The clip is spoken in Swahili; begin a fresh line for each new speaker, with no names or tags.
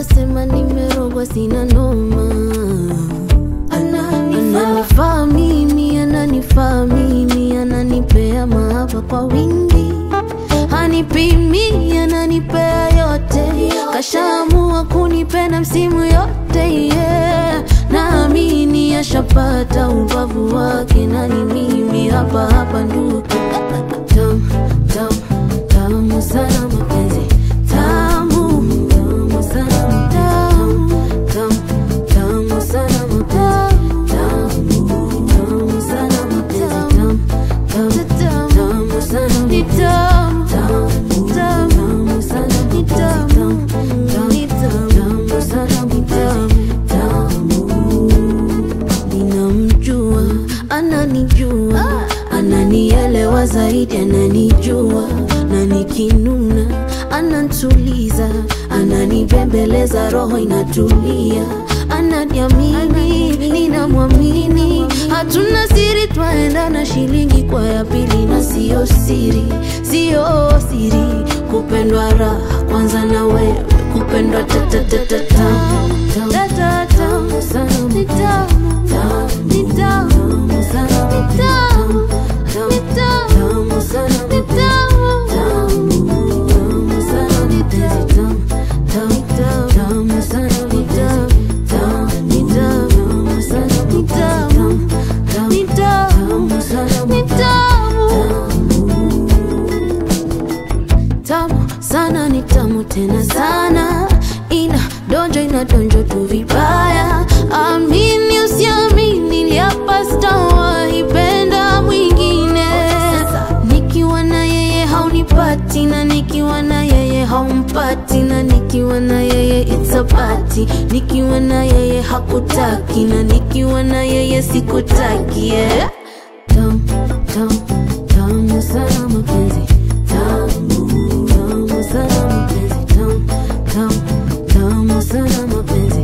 wanasema nimerogwa, sina noma. Ananifaa mimi, ananifaa mimi, ananipea mahaba kwa wingi, hanipimi, ananipea yote, kashaamua kunipenda msimu yote yeah. Naamini ashapata ubavu wake, nani mimi hapa hapa ndugu Tamu, tamu, tamu sana mapenzi tamu, tamu sana tamu, tamu, tamu sana mapenzi tamu, tamu sana mapenzi tamu, tamu, tamu sana ni tamu, tamu, tamu sana ni tamu, tamu, tamu sana ni tamu, tamu ninamjua, ananijua, ananielewa zaidi, ananijua na nikinuna anantuliza, ananibembeleza, roho inatulia, ananiamini, ninamwamini, hatuna siri, twaenda na shilingi kwa ya pili, na siyo siri, siyo siri, kupendwa raha kwanza na wewe, kupendwa tatatatata tamu sana ni tamu, ni tamu sana ni tamu, ni tamu sana ni tamu, tamu sana ni tamu, tamu tamu sana ni tamu, ni tamu sana ni tamu, ni tamu sana ni tamu tamu sana ni tamu tena sana ina donjo ina donjo tu vibaya amini usiamini liapa sitawaipenda mwingine nikiwa na yeye haunipati na nikiwa na yeye haumpati na nikiwa na yeye it's a party nikiwa na yeye hakutaki na nikiwa na yeye sikutaki yeah. Tamu, tamu, tamu sana mapenzi tamu, tamu sana mapenzi tamu, tamu, tamu sana mapenzi